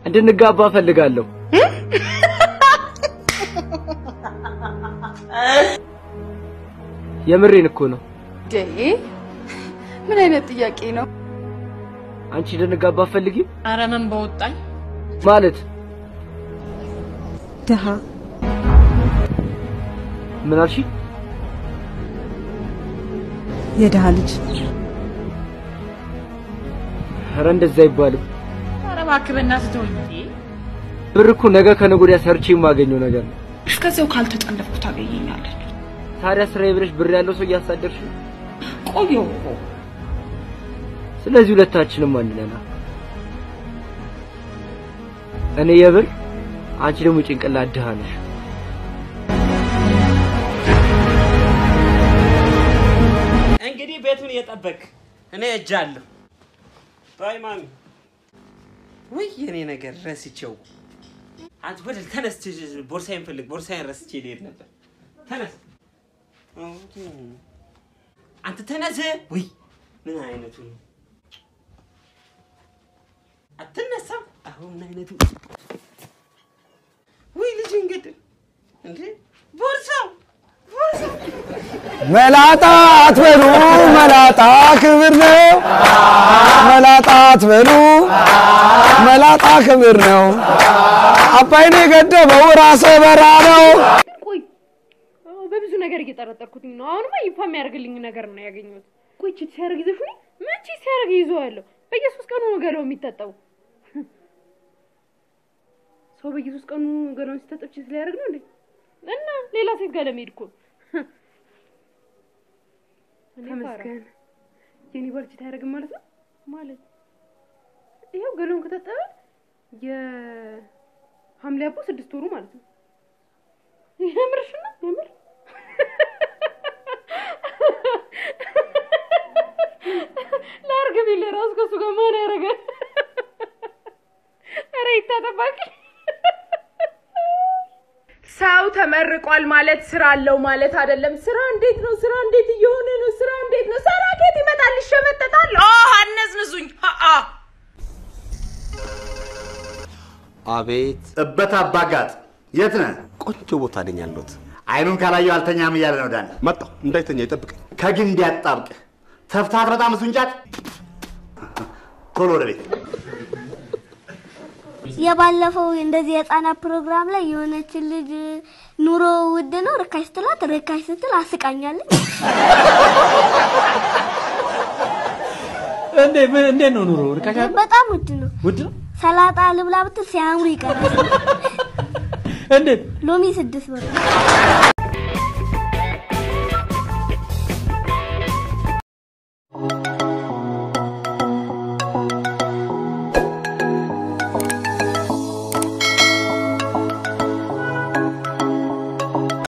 እንድንጋባ እፈልጋለሁ። የምሬን እኮ ነው። ዴ ምን አይነት ጥያቄ ነው? አንቺ እንድንጋባ አትፈልጊም ኧረ ምን በወጣኝ ማለት? ድሃ ምን አልሽ? የድሃ ልጅ ኧረ እንደዛ አይባልም። ኧረ እባክህ በእናትህ ተወኝ። እንዴ! ብር እኮ ነገ ከነገ ወዲያ ሰርቼ የማገኘው ነገር ነው። እስከዚያው ካልተጠለፍኩ ታገኘኛለች። ታዲያ ስራዬ ብለሽ ብር ያለው ሰው እያሳደርሽ ነው። ቆየሁ እኮ ስለዚህ ሁለታችንም አንድ ነን። እኔ የብር አንቺ ደግሞ ጭንቅላት ድሃ ነሽ። እንግዲህ ቤቱን እየጠበቅ እኔ እጃለሁ። ባይ ማሚ። ውይ የኔ ነገር ረስቼው። አንተ ወደ ተነስ፣ ቦርሳዬን ፈልግ። ቦርሳዬን ረስቼ ልሄድ ነበር። ተነስ አንተ ተነስ። ውይ ምን አይነቱ ነው? አትነሳም? አሁን ምን አይነቱ ውይ ልጅ እንግዲህ እንዴ ቦርሳው ቦርሳው መላጣ አትበሉ፣ መላጣ ክብር ነው። መላጣ አትበሉ፣ መላጣ ክብር ነው። አባይን የገደበው ራሰ በራ ነው። ቆይ አዎ፣ በብዙ ነገር እየጠረጠርኩትኝ ነው። አሁንማ ይፋ የሚያደርግልኝ ነገር ነው ያገኘሁት። ቆይ ቺት ሲያደርግ ይዘሽኝ ምን ቺት ሲያደርግ ይዘዋለሁ? በየሶስት ቀኑ ነው ገላው የሚታጠበው። ሰው በየሶስት ቀኑ ገላውን ሲታጠብ ቺት ሊያደርግ ነው እንዴ? እና ሌላ ሴት ጋር ለመሄድ እኮ ነው። ተመስገን የኔ ባል ቺት አያደርግም ማለት ነው። ማለት ይኸው ገላውን ከታጠበ የሐምሌ አቦ ስድስት ወሩ ማለት ነው። የምርሽ ነው? የምር ላርግ ቢል ራሱ ከሱ ጋር ማን ያደርጋል? ኧረ ይታጠባቂ ሰው ተመርቋል ማለት ስራ አለው ማለት አይደለም። ስራ እንዴት ነው? ስራ እንዴት እየሆነ ነው? ስራ እንዴት ነው? ስራ ከየት ይመጣል? ይሸመጠጣል። ኦ አነዝንዙኝ። አ አቤት እበት አባጋጥ የት ነህ? ቆንጆ ቦታ ነኝ ያለሁት። አይኑን ካላየው አልተኛም እያለ ነው ዳን። መጣሁ እንዳይተኛ ይጠብቀኝ። ከግንድ ያጣብቅ ተፍታት በጣም እሱን ጫት ቶሎ ወደ ቤት የባለፈው እንደዚህ የህፃናት ፕሮግራም ላይ የሆነችን ልጅ ኑሮ ውድ ነው ርካሽ ስትላት ርካሽ ስትል አስቃኛለች። እንዴ ምን እንዴት ነው ኑሮ? ርካሽ አይደል? በጣም ውድ ነው። ውድ ነው? ሰላጣ ልብላ ብትል ሲያምሩ ይቀራል። እንዴት? ሎሚ ስድስት ብር